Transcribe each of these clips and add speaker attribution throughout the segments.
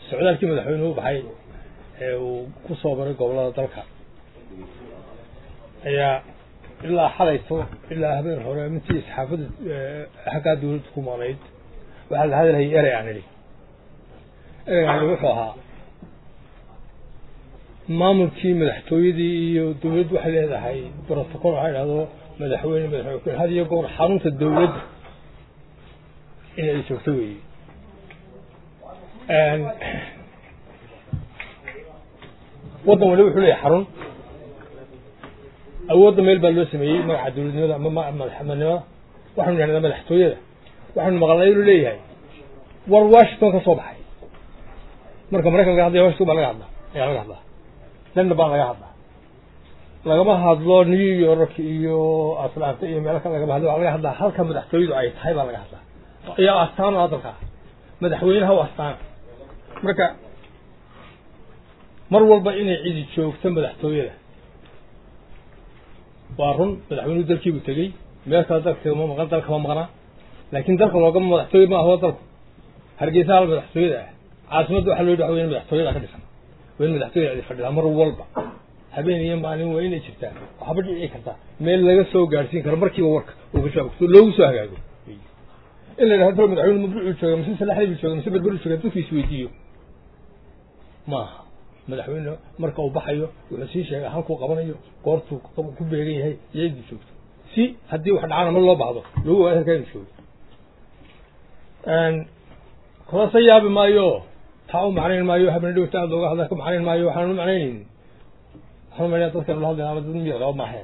Speaker 1: socdaalkii madaxweynuhu u baxay ee uu ku soo maray gobollada dalka ayaa ilaa xalayto ilaa habeen hore mintii saxaafadda xaggaa dawladda ku maqnayd waxaa la hadalhayay erey aan idhi erey aan idhi wuxuu ahaa maamulkii madaxtooyadii iyo dawladdu waxay leedahay protocol waxaa idhahdo madaxweyne madaxweyne had iyo goor xarunta dawladda in ay joogto weeye waddan waliba wuxuu leeyahay xarun awoodda meel baa loo sameeyey magaca dawladnimada ama madaxnimada waxaanu idhahdaa madaxtooyada waxaanu maqalnay inuu leeyahay war washington ka soo baxay marka maraykan laga hadlaya washington baa laga hadlaa ayaa laga hadlaa london baa laga hadlaa lagama hadlo new york iyo atlanta iyo meelo kale lagama hadlo waa laga hadlaa halka madaxtooyadu ay tahay baa laga hadlaa ayaa astaan oo hadalka madaxweynaha u astaana marka mar walba inay cidi joogto madaxtooyada waa run madaxweynuhu dalkiibuu tegey meel kale dalka ma maqan dalka ma maqnaa laakiin dalka loogama madaxtooye ma aho dalku hargeysa hal madaxtooyada ah caasimadda waxa loo yidhi waxa weyn madaxtooyada ka dhisan waa in madaxtooyada cidi fadhidaa mar walba habeen iyo maalin waa inay jirtaa waxba dhici kartaa meel laga soo gaadhsiin karo markiiba warka uu ka soo loogu soo hagaago in la yidhahdo dal madaxweyne mabruucuu jooga mise salaxdii buu jooga mise berberu jooga dadku isweydiiyo maaha madaxweyne marka uu baxayo wuxuu sii sheegaa halkuu qabanayo goortuu ku beegan yahay iyo cidii joogto si haddii wax dhacana ma loo baahdo lagu ogaado halkaa inu joogo kolase yaabi maayo taa u macnayn maayo habeen dhowta aad looga hadla ka macnayn maayo waxaan u macnaynaynin waxaan umalaya dadkan la hadlayna ama dad miyar qaba maahe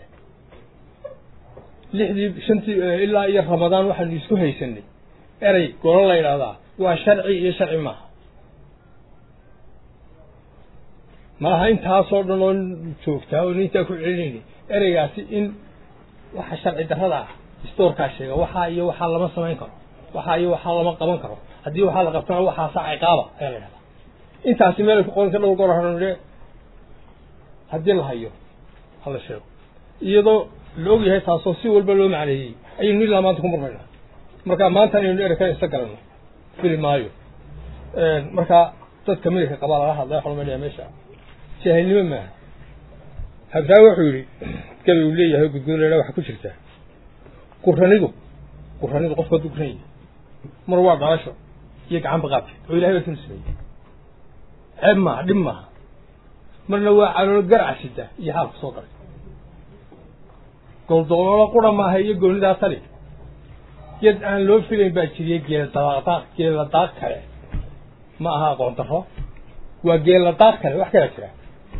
Speaker 1: lixdii shantii ilaa iyo ramadaan waxaanu isku haysanay erey golo la yidhaahdaa waa sharci iyo sharci maaha malaha intaasoo dhan oo joogtaa oo nintaa ku celinayni ereygaasi in waxa sharci darrada ah istoorkaa sheega waxaa iyo waxaa lama samayn karo waxaa iyo waxaa lama qaban karo haddii waxaa la qabtana waxaasaa ciqaaba ayaa la yidhahdaa intaasi meelay ku qoran ka dhowr goor hanuunidhe haddii la hayo hala sheego iyadoo la og yahay taasoo si walba loo macneeyey ayaynu ilaa maanta ku murmaynaa marka maanta inaynu erey kale isa garanno fili maayo marka dadka midabka qabaa laga hadlaya waxaa loo meelaya meesha jaahilnimo maaha habsaawi wuxuu yidhi gabay uu leeyahay gudgoolena waxaa ku jirtaa quranidu quranidu qofku hadduu kuran yahay mar waa dhalasho iyo gacan baqaabkeed oo ilahay baa tunu sameeyey ceeb maaha dhib maaha marna waa caloolo garcasida iyo xaalku soo galay goldooloolo qura maaha iyo goonidaa tali yad aan loo filayn baa jiriya geela daaq geela daaq kale ma aha aqoon darro waa geela daaq kale wax kalaa jira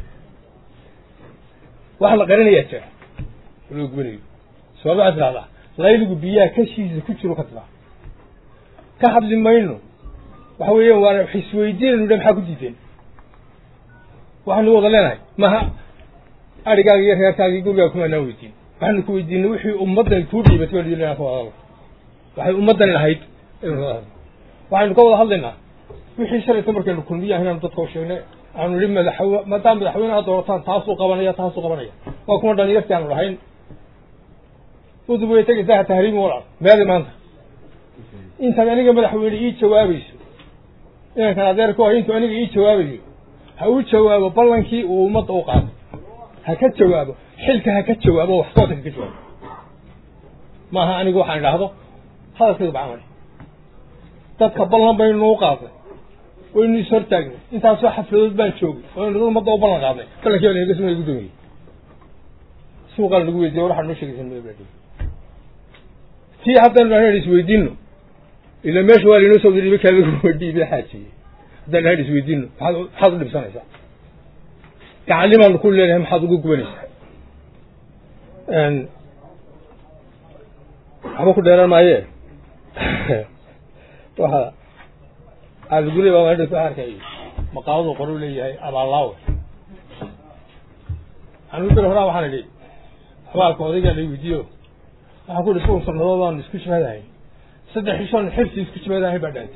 Speaker 1: wax la qarinayaa jira loo gubanayo sabab waxaa tidhahdaa layligu biyaha kashiisa ku jiro ka tiraa ka hadli mayno waxa weeyaan waana wax isweydiinaynu dha maxaa ku diideen waxaanu wada leenahay maha arigaaga iyo reerkaaga iyo gurigaaga kuma anaan weydiin waxaanu ku weydiinay wixii ummaddan kuu dhiibatay baan idin ka wada hadal waxay ummaddani lahayd waxaynu ka wada hadlaynaa wixii shalayta markaynu kulmiyaha inaanu dadka u sheegnay aanu nihi madaxwe maadaama madaxweynaha doorataan taasuu qabanaya taasuu qabanaya waa kuma dhalinyartii aanu lahayn udub way tegaysaa ha tahriimi walaal meedi maanta intaad aniga madaxweyne ii jawaabayso inankan adeerku ah intuu aniga ii jawaabayo ha u jawaabo ballankii uu ummadda u qaaday ha ka jawaabo xilka ha ka jawaabo waxqoodka ha ka jawaabo maaha anigu waxaan idhaahdo hadalkayga bacamali dadka ballan baynu u qaadnay waynu is hortaagnay intaasoo xafladood baan joogay waynu dad ummadda u ballan qaadnay ballankii baa naga sumay guddoomiyey suuqaan lagu weydiiya waxaa noo sheegaysa mabla tii haddaynu dhahan isweydiino ila meesha waa lainoo soo dhiibay kaa lagu dhiibay xaajiyey haddaan dhahan isweydiino maxaad maxaad u dhibsanaysaa gacalimaanu ku leenahay maxaad ugu gubanaysaa waxba ku dheeraan maaye waxa aadigule baa maadha ku arkay maqaaladu qoru leeyahay abaallaawe anigu bir horaa waxaan idhi xabaalka odaygaa la weydiiyo waxaan ku ihi sugun sannadood baanu isku jimaadahay saddex ishoon xirsi isku jimaadahay baa dhaantay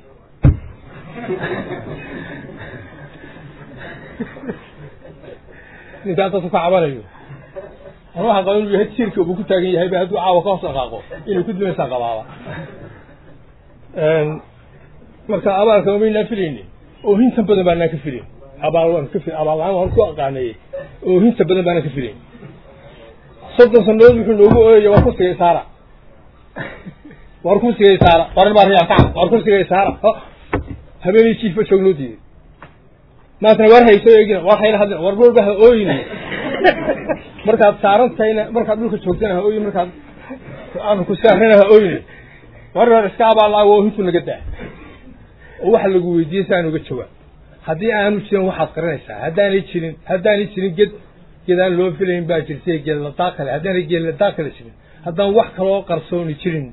Speaker 1: ninkaan dadku ka cabanayo anu waxaan qaba inuu yahay tiirka uu ku taagan yahay ba hadduu caawa ka hoos dhaqaaqo inay ku dimaysaan qabaaba marka abaalka umaynaa filayni oohinta badan baanaan ka filayn abaal waan ka fil abaal la-aan waan ku aqaaneeyey oohinta badan baanaan ka filayn soddon sanadood wuxuu noogu ooyaya war kursigay saara war kursigay saara war baa riyaa kaca war kursigay saara habeenii jiifba joog loo diiday maantana war hayso eegina war hayla hadlina war walba ha ooyin markaad saaran tahayna markaad dhulka joogtana ha ooyin markaad aanu ku saarana ha ooyin war war iska abaal oohintu naga daa oo waxa lagu weydiiyey si aan uga jawaab haddii aanu jirin waxaad qarinaysaa haddaanay jirin haddaanay jirin ged gedaan loo filayn baa jirtay geedladaa kale haddaanay geedladaa kale jirin haddaan wax kaloo qarsooni jirin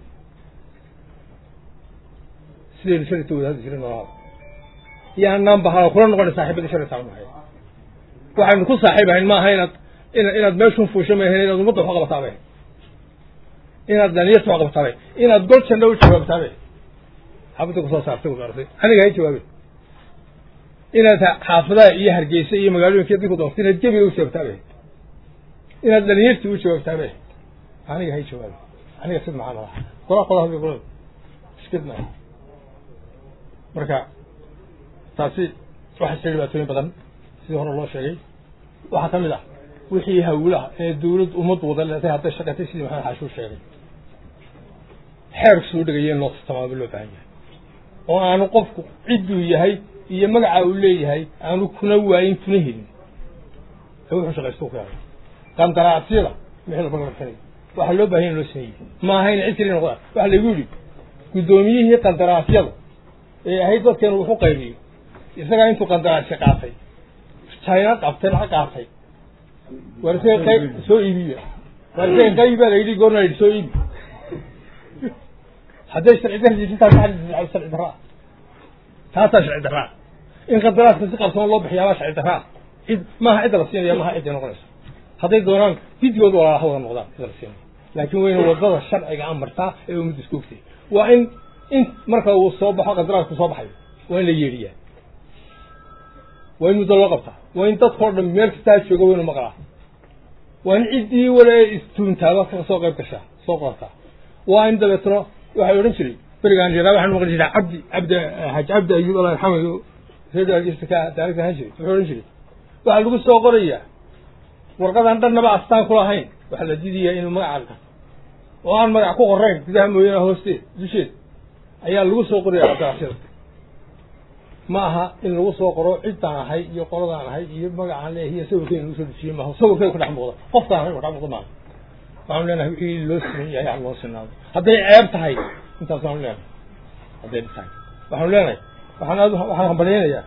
Speaker 1: sidaynu sharita wada hadli jirin noolada yaanaan bahano kula noqona saaxiibadii sharita aan nahay waxaynu ku saaxiib ahayn maaha inaad ina inaad meeshun fuusho maahayn inaad ummadda wax qabataabay inaad dhaniyarta wax qabataabay inaad gol janna u jawaabtaabay xabadda kusoo saartay ku daartay aniga hay jawaabay inaad xaafadaha iyo hargeysa iyo magaalooyinka dadku doortay inaad gebiga u jawaabtaabay inaad dhalinyartii u jawaabtaabay aniga hay jawaabay aniga sid maxaa madaxa qola qola hadii qolada iskid maaha marka taasi waxay jira dhibaatooyin badan sidii hore loo sheegay waxaa ka mid ah wixii hawlaha ee dawlad ummaddu wada leedahay hadday shaqatay sidii maxamed xaashuu sheegay xeerku soo dhegaya in loo tamaamo loo baahan yahay oo aanu qofku cidduu yahay iyo magaca uu leeyahay aanu kuna waayin kuna helin ee wuxuu shaqaysto ku yahay qandaraasyada wixii laba garsanay waxaa loo baahan in loo sameeyey ma ahayn cid kali noqda waxaa laygu yidhi guddoomiyihii qandaraasyada ee ahayd dadkeenu wuxu qaybiyo isagaa intuu qandaraasya qaatay china qabtay lacag qaatay war isaga qayb soo iibiya war isaga qaybi baa la yidhi goorna la yidhi soo iibi hadday sharci darjisintaas sharci daraa taasaa sharci daraa in qandaraaska si qarsoon loo bixiyaabaa sharci daraa cid maaha cidda la siinaya maaha cidday noqonaysa hadday doonaan gidgood walaalaha wada noqdaan cidda la siinaya laakiin wayna wadada sharciga amartaa ee ummadda isku ogtay waa in in marka uu soo baxo qandaraasku soo baxayo waa in la yeedhiyaa waa in muddo loo qabtaa waa in dadkao dhan meel kastaa jooga waynu maqlaa waa in ciddii wala ee istuuntaaba ka soo qayb gashaa soo qorataa waa in dabeetna waxay odhan jiray berigaan yaraa waxaan maqli jiray cabdi cabdi xaj cabdi ayuub allah yarxamayo reerka ka daarigta ahaan jiray wuxuu odhan jiray waxaa lagu soo qorayaa warqadan dhannaba astaan ku lahayn waxaa la diidayaa inuu magaca oo aan magac ku qorayn gudaha mooyaane hoosteed dusheed ayaa lagu soo qoraya qandaraasyada ma aha in lagu soo qoro ciddaan ahay iyo qoladaan ahay iyo magacaan leeyahay iyo sawirkeena lagu soo dejiye maaha sawirkeeda ku dhex muuqda qofkaan ahay ku dhex muuqda maaha waxaanu leenahay wixii loo siman yahay aan loo sinaado hadday ceeb tahay intaas waanu leenahay hadday dhib tahay waxaanu leenahay waxaan aad waxaan hambalyaynayaa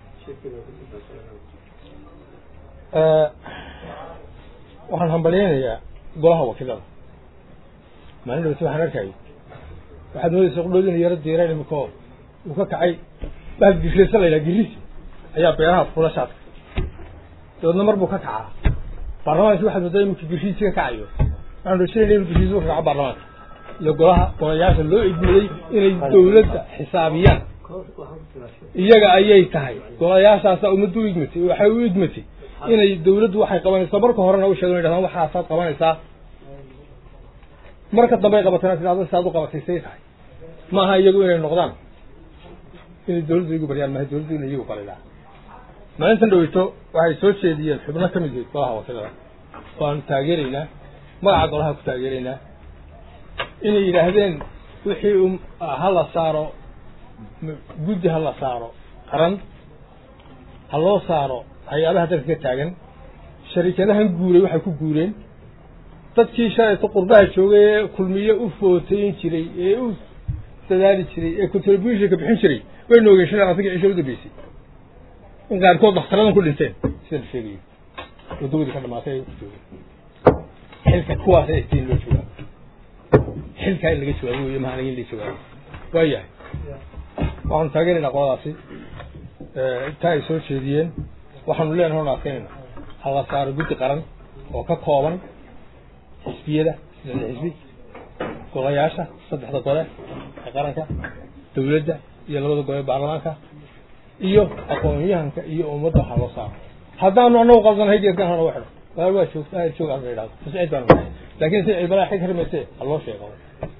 Speaker 1: waxaan hambalyaynayaa golaha wakiilada maalin dhawti waxaan arkayay waxaad moodaysa qudhood inu yaro diireen imiko uu ka kacay bahal girrisa la yidhaha girrisi ayaa beeraha fula shaadka dabeedna mar buu ka kacaa baarlamaanki waxaad moodaa imika girriisi ka kacayo waxaan rajinayna inu girriisi ka kaco baarlamaanka iyo golaha golayaasha loo idmaday inay dawladda xisaabiyaan iyaga ayay tahay golayaashaasaa ummaddu u idmatay waxay u idmatay inay dawladdu waxay qabanaysaa marka horena u sheegan yidhahdaan waxaasaad qabanaysaa marka dambey qabatana tidhahdo saad u qabatay say tahay maaha iyagu inay noqdaan inay dawladdu igu baryaan maaha dawladdu inay iyagu baridaa maalintan dhaweyto waxay soo jeediyeen xubno ka mid yahay golaha wakiilada waanu taageeraynaa magaca golaha ku taageeraynaa inay yidhaahdeen wixii ha la saaro guddi ha la saaro qaran ha loo saaro hay-adaha dalka ka taagan sharikadahan guuray waxay ku guureen dadkii shalayto qurbaha joogay ee kulmiye u footayn jiray ee u dadaali jiray ee contributionka bixin jiray way noogeen shalay afartanka cisho u dambeysay in qaarkood dakhtaradan ku dhinteen sida la sheegayo wadawadii ka dhamaatay ay ku joogeen xilka kuwaas ay istiin loo joogaa xilkaa in laga jawaabo wey maha in la jawaabo waayahay waxaanu taageeraynaa qoladaasi intaa ay soo jeediyeen waxaanu leenahay on adkaynayna ha la saaro guddi qaran oo ka kooban xisbiyada sida xisbi golayaasha saddexda gole ee qaranka dawladda iyo labada gole ee baarlamaanka iyo aqoon-yahanka iyo ummadda waxaa loo saaro haddaanu anagu qaldanahay geedkan hana waxidho walaal waa joogta joog aan la yidhahdo tasciid baanu nahay laakiin si cibalaa xig harmayse ha loo sheego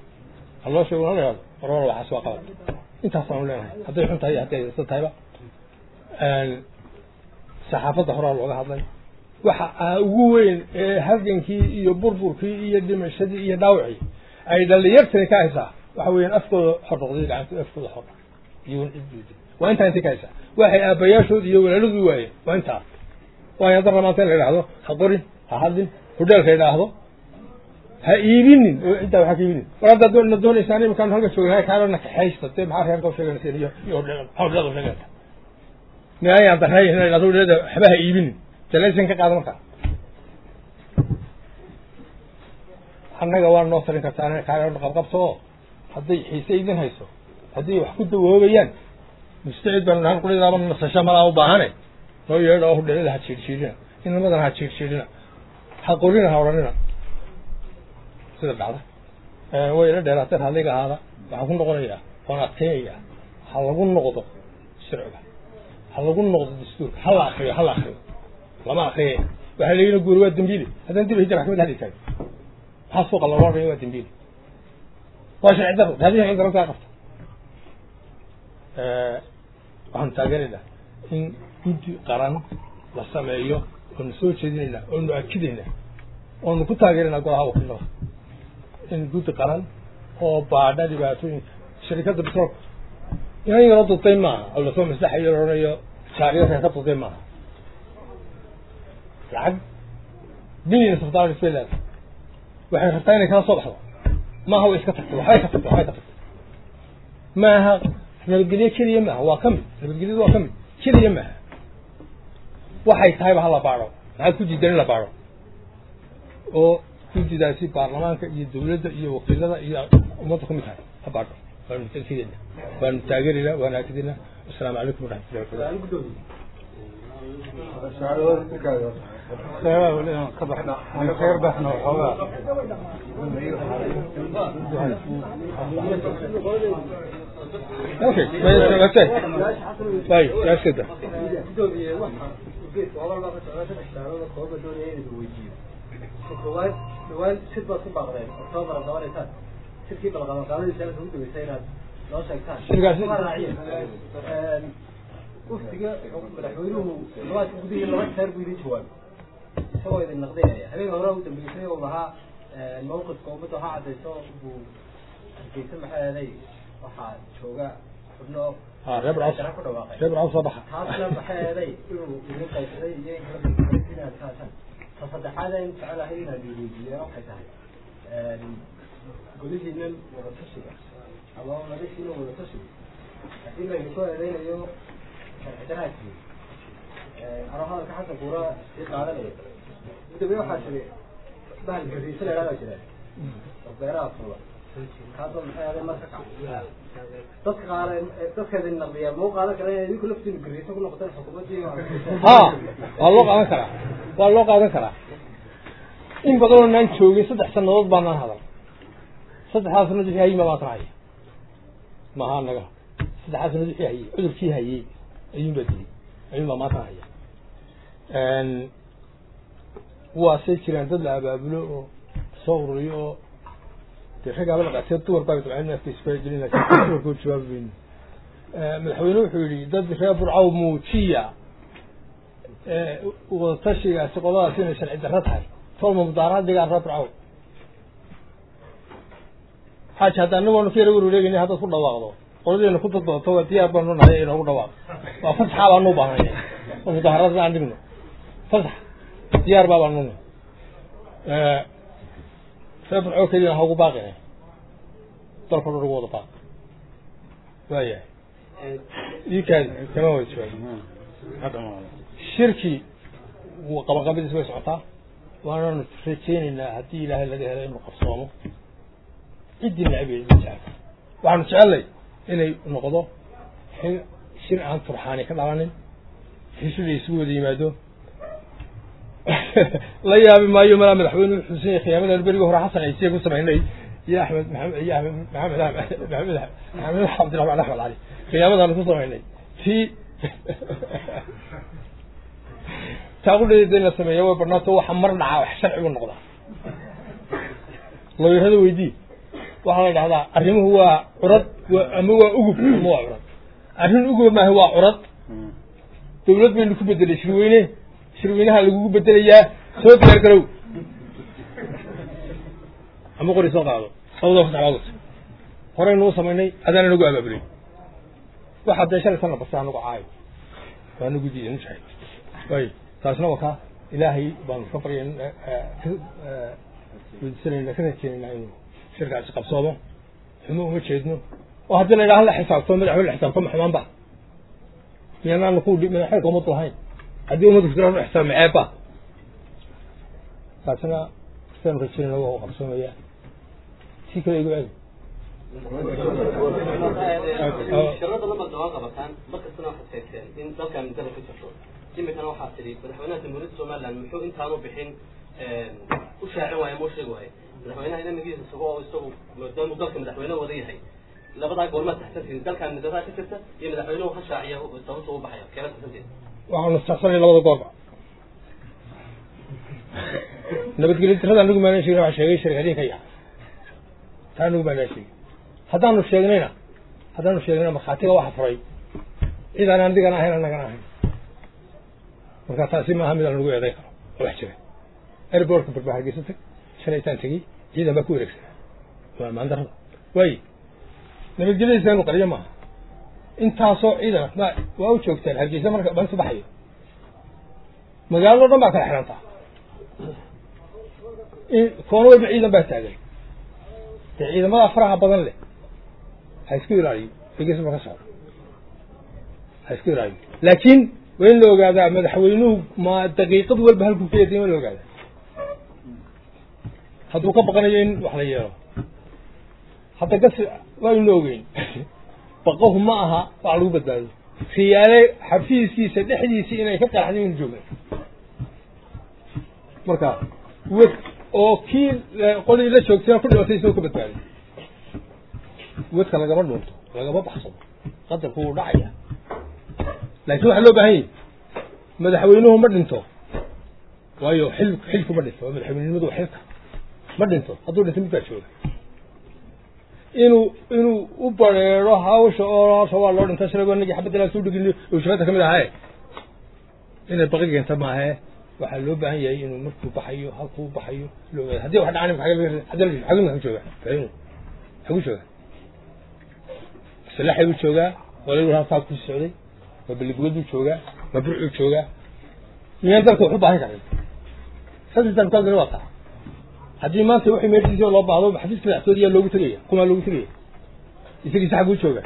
Speaker 1: ha loo sheego la yidhahdo war war waxaas waa qalad intaas baanu leenahay hadday xun tahay iyo hadday aysan tahayba saxaafadda horaa looga hadlay waxa ugu weyn ee halgankii iyo burburkii iyo dhimashadii iyo dhaawacii ay dhalinyartani ka haysaa waxa weeyaan afkooda xor noqday gacanta afkooda xor iyo waa intaa intay ka haysaa waxay aabbayaashood iyo walaaladii waayeen waa intaa waa in darra maanta in la idhaahdo ha qorin ha hadlin hodheelka idhaahdo ha iibinin oo ciddaa waxaa ka iibinin war haddaad na doonaysaan iminkaan halka joognahay kaana kaxaysta dee maxaa reerka u sheeganaysa iyo iyo hodheel maxaa hodheelada u sheeganaysa miayaan darray in la idhahdo hodheelada waxba ha iibinin jalaysan ka qaada markaa annaga waa noo tarin kartaa kaana qabqabto oo hadday xiise idin hayso hadday wax ku dawoobayaan mustacid baan nahan qulidaaba nasasho malaa u baahane noo yeedha oo hodheelada ha jiirjiirina inamadan ha jiirjiirina ha qorina ha odhanina sida dhacda way ila dheeraateen hadliga ahaada waxaan ku noqonayaa waan adkeynayaa ha lagu noqdo sharciga ha lagu noqdo dastuurka ha la akriyo ha la akriyo lama akriye waxaa la yidhi guuri waa dembiile haddana dib hijra maxkamad hadli taagan maxaa suuqa looga odhanaya waa dembiile waa sharci daro raadihi sharci daro kaa qabta waxaanu taageeraynaa in guddi qaran la sameeyo oonu soo jeedinaynaa oonu akidaynaa oonu ku taageeraynaa golaha wakiilada in guddi qaran oo baadha dhibaatooyinka sharikadda bitroolka inan yaro dudtay maaha oo lasoo maslaxayo la odhanayo jaariyada ka dudtay maaha lacag billions of dollars bay leedahay waxay rabtaa inay kala soo baxdo maaha way iska tagtay waxbay ka tagtay waxbay ka tagtay maaha nabadgelyo keliya maaha waa ka mid nabadgelyadu waa ka mid keliya maaha waxay tahayba ha la baadho maxaad ku diidan in la baadho oo guddidaasi baarlamaanka iyo dawladda iyo wakiilada iyo ummadda ku mid tahay ha baadho waanu tankiidayna waanu taageeraynaa waanu akidaynaa asalaamu calaykum waraxmatullahi okay طيب يا سيدة
Speaker 2: koowaad dhawaan sid baad ku baaqdeen octoobar ad qabanaysaan sidkii balqabanqaadadiisa halka ugu dambeysay inaad noo sheegtaan
Speaker 1: Sidkaasi-
Speaker 2: Kuma raaciyeen. uftiga madaxweynuhu labaadka gudihii laba jeer buu idin jawaabay isagoo idin naqdinaya habeen hore u dambeysay oo lahaa mawqifka ummadda waxaa caddayso buu hargeysa maxaa eeday waxaa jooga xubno
Speaker 1: ها ربع عصر
Speaker 2: ku dhawaaqay
Speaker 1: ربع عصر صباحا
Speaker 2: taasna maxay eeday inuu idin qaybsaday iyo in kala qaybsaday inaad kaashaan ta saddexaad aan jecelahay inaad weydiiya waxay tahay golihiinan wadatashiga ama madashiinan wadatashiga haddii laynu ku eedeynayo sharci daraadkii anoo hadalka xasan kuura sii qaadanaya gudoomiye waxaa tiri bahal gariisa la idhahdaa jira oo beeraha fuula kaasoo maxay eeday marka kac dadka qaar dadka idin naqdiya mau qaadan kara inay idinku laftiinu gariisa ku noqotaan xukuumaddii
Speaker 1: ها والله قادن كرا والله قادن كرا in badan oo naan joogin saddex sanadood baanaan hadal saddexdaas sanad wixii hayay ma baan raacay maaha anaga saddexdaas sanad wixii hayay cudurkii hayay ayuun baa dilay ayuun baa maanta haya waasay jiraan dad la abaabulo oo soo ururiyo oo dee raggaaba la qatee dumar baa dabceen afka isfaagelin laakiin dumarkoo jawaabi weyne madaxweyne wuxuu yidhi dad reer burcaw muujiya wadatashigaasi qoladaas inay sharci darro tahay tolma mudaaraad dhigaan reer burcaw xaaji hadda anagoona ka yara wareegayna haddaad ku dhawaaqdo qoladeena ku dadbadato waa diyaar baanu nahay inoogu dhawaaqo waa fasaxa baanu u baahnay oo mudaharada aan dhigno fasax diyaar baa baanu nahay reer burcaw keliya ha ugu baaqina dalka dhan ugu wada baaq waayahay iikaadi kama wada jawaab shirki qabanqabadiis way socotaa waanaanu rajaynaynaa haddii ilaahay laga helo inuu qarsoomo ciddii nacabeed ma jecel waxaanu jecelnay inay noqdo xil shir aan turxaani ka dhalanin xishir la isugu wada yimaado la yaabi maayo malaa madaxweyne xusen yahay khiyaamadan berigi hore xasan ciise ku samaynay iyo axmed maxamed iyo axmed maxamed maxamed maxamed cabdiraxmaan axmed cali khiyaamadaanu ku samaynay tii taaqudheeda in la sameeyo way badnaato waxa mar dhacaa wax sharci buu noqdaa lawyarada weydii waxaa la dhahdaa arrimuhu waa curad waa ama waa ugub ama waa curad arrin ugub maaha waa curad dawlad baynu ku bedelay shirweyne shirweynaha lagugu bedelayaa soo diyaar garow ama qori soo qaado labadaba fasax baa wata horeynu u samaynay adaana nagu abaabulay waxaa dee shalay sana basta anagu caayo waa nagu diiday nujahay way taasna waa kaa ilaahay baanu ka baryan ka weydiisanayna ka rajeynayna inuu shirkaasi qabsoomo xumo uma jeedno oo haddii la yidhaha la xisaabto madaxweyne la xisaabto ma xumaan ba miyaanaanu ku madaxweynka umadu lahayn haddii ummaddu kujiraan u xisaab maceebba taasina sidaanu rajeynayna waa u qabsoomaya si kale igu celi
Speaker 3: shirada lamad waa qabataan markastana waxaad sheegteen in dalkan muddada ka jirto imikana waxaa tidhi madaxweynaha jamhuuriyadda somaliland muxuu intaanu bixin u shaacin waaye ma u sheegi waaye madaxweynaha inamigiisa isago oo isagu maadaamuu dalka madaxweyne wada yahay labadaa goormaa taxsantihin dalkan middadaa ka jirta iyo madaxweynuhu ha shaaciya sababta u baxaya keena taxsantihin
Speaker 1: waxaanu saxsanay labada goorba nabadgelyo tirada anigu maanaan sheegin waxaa sheegay shirkadiinka yaha taa anigu maanaan sheegin haddaanu sheegnayna haddaanu sheegnayna markhaatiga waxa furay cid aan andigana ahayn annagana ahayn marka taasi maaha mid aan lagu eeday karo oo wax jira airbortka barbaa hargeysa tag shalaytaan tegey ciidan baa ku wareegsanaa waa maandarada waaye nabadgelyadiisa inu qariyo maaha intaasoo ciidana ma waa u joogtaan hargeysa marka bansu baxayo magaalado dhan baa kala xirantaa koona walba ciidan baa taagan dee ciidamada faraha badan leh ha isku ilaaliyo hargeysa ma ka socdo ha isku ilaaliyo laakiin waa in la ogaadaa madaxweynuhu ma daqiiqad walba halkuu ka yeeday waa la ogaadaa hadduu ka baqanayo in wax la yeelo hadda gas waa inu ogeyn baqahu ma aha wax lagu badbaado khiyaale xafiiskiisa dhexdiisii inay ka qaraxday inu joogna marka wed oo kii qolii la joogtayna ku dhimatay isagoo ka badbaaday wedka lagama dhuunto lagama baxsado qadarku wuu dhacaya laakiin waxaa loo baahan yahy madaxweynuhu ma dhinto waayo xil xilku ma dhinto waa madaxweynenimadu waa xilka ma dhinto hadduu dhinto mid baa jooga inuu inuu u bareero hawsha oo horta waa loo dhinta shalay wanagii xabadilaa soo dhigin oo shafada kamid ahaye inay baqi keenta maahe waxaa loo baahan yahay inuu markuu baxayo halkuu baxayo loo ogaado haddii wax dhacaan xaguu xagu jooga madaxweynuhu xagu jooga salaxay buu joogaa walalu halkaa ku socday ma beligubad buu joogaa ma burcuu joogaa miyaan dalka wax u baahan karin saddexdan kaadina waa taa haddii maanta wixii meeshiisii loo baahdo xafiiska madaxtooda yaa loogu tegaya kumaa loogu tegaya isagiisa xaguu jooga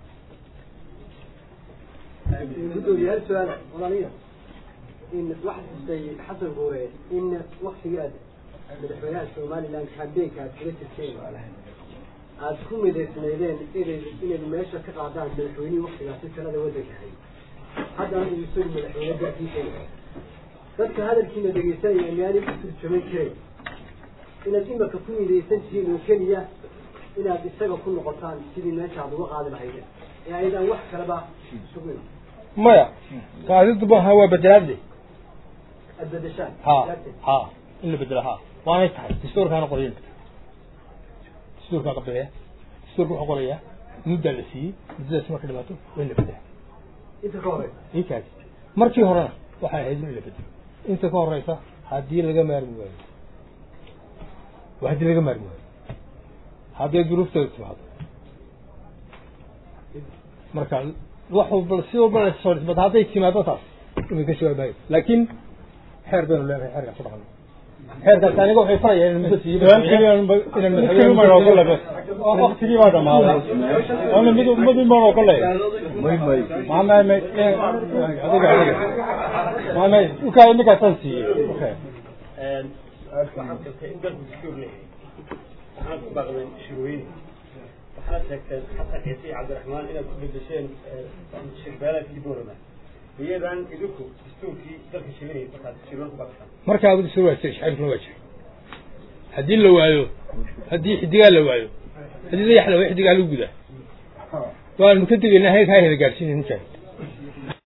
Speaker 2: gudoomiyaal su-aal walaaliya in waxa xustay xasan guure in waktigii aad madaxweynaha somaliland kambeynka aad kaga jirteen aad ku midaysnaydeen inay inay meesha ka qaadaan madaxweynihii waktigaasi talada waddanka hay haddana uu isagu madaxweyne dalkiisa dadka hadalkiina dhegeysanaya miyaanay ku turjuman karin inaad imarka ku midaysan tihiin oo keliya inaad isaga ku noqotaan sidii meesha aad uga qaadi lahaydeen ee aydaan wax kaleba sugin
Speaker 1: maya qaadidu maaha waa bedelaadle
Speaker 2: aad bedeshaan
Speaker 1: ha ha in la bedelo ha waanay tahay dastuurkaana qorayen dastuurkaa qabileya dastuurka wuxuu qorayaa muddaa la siiyey muddadaas marka dhimaato waa in la bedela
Speaker 2: inta ka horeysa
Speaker 1: ikaas markii horena waxay ahayd in la bedelo inta ka horeysa haddii laga maarmi waayo waa haddii laga maarmi waayo hadday duruufteedu timaado marka wax walba si walba la soo dhismata hadday timaado taas inay ka jawaabayo laakiin xeer baynu leenahay xeerkaas ku dhaqano xeerkaas aniga waxay farayaan in muddo siiyo
Speaker 4: waktigii baa dhamaaday ana mid mid baan oo kale maana ma adiga adiga maana uka imika tan siiyey
Speaker 5: waxaan sheegtay in dalku dastuur leeyahay waxaan ku baaqday shirweyne waxaad sheegteen xasan ciise iyo cabdiraxmaan inaad ku bedesheen shirbeelaadkii boorama iyadan idinku dastuurkii dalka sheeganayay markaad shirweyne ku baaqataan
Speaker 1: markaa abu dastuur waa jiray shaciirkuna waa jiray haddii la waayo haddii xidigaa la waayo haddii dayax la waayo xidigaa lagu gudaa waanu ka degaynaa heerkaa hela gaarsiinay mujaahid